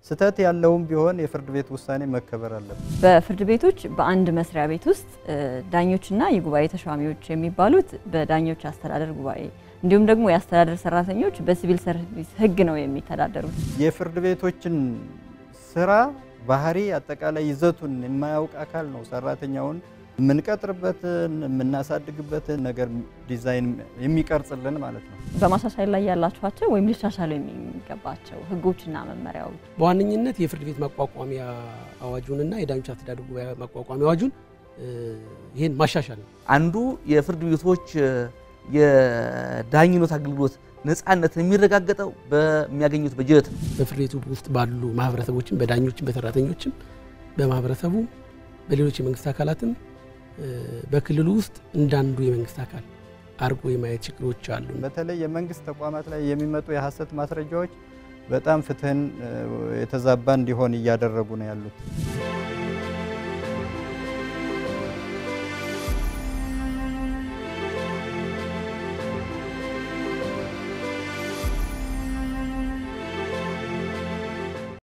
ስህተት ያለውም ቢሆን የፍርድ ቤት ውሳኔ መከበር አለበት። በፍርድ ቤቶች በአንድ መስሪያ ቤት ውስጥ ዳኞችና የጉባኤ ተሿሚዎች የሚባሉት በዳኞች አስተዳደር ጉባኤ እንዲሁም ደግሞ የአስተዳደር ሰራተኞች በሲቪል ሰርቪስ ሕግ ነው የሚተዳደሩት። የፍርድ ቤቶችን ስራ ባህሪ፣ አጠቃላይ ይዘቱን የማያውቅ አካል ነው ሰራተኛውን የምንቀጥርበትን የምናሳድግበትን ነገር ዲዛይን የሚቀርጽልን ማለት ነው። በማሻሻል ላይ ያላችኋቸው ወይም ሊሻሻሉ የሚገባቸው ሕጎችና መመሪያዎች በዋነኝነት የፍርድ ቤት ማቋቋሚያ አዋጁንና የዳኞች አስተዳደር ጉባኤ ማቋቋሚያ አዋጁን ይህን ማሻሻል ነው። አንዱ የፍርድ ቤቶች የዳኝነት አገልግሎት ነፃነት የሚረጋገጠው በሚያገኙት በጀት ነው። በፍርድ ቤቱ ውስጥ ባሉ ማህበረሰቦችም በዳኞችም በሰራተኞችም በማህበረሰቡ በሌሎች የመንግስት አካላትም በክልሉ ውስጥ እንዳንዱ የመንግስት አካል አድርጎ የማየት ችግሮች አሉ። በተለይ የመንግስት ተቋማት ላይ የሚመጡ የሀሰት ማስረጃዎች በጣም ፍትህን የተዛባ እንዲሆን እያደረጉ ነው ያሉት።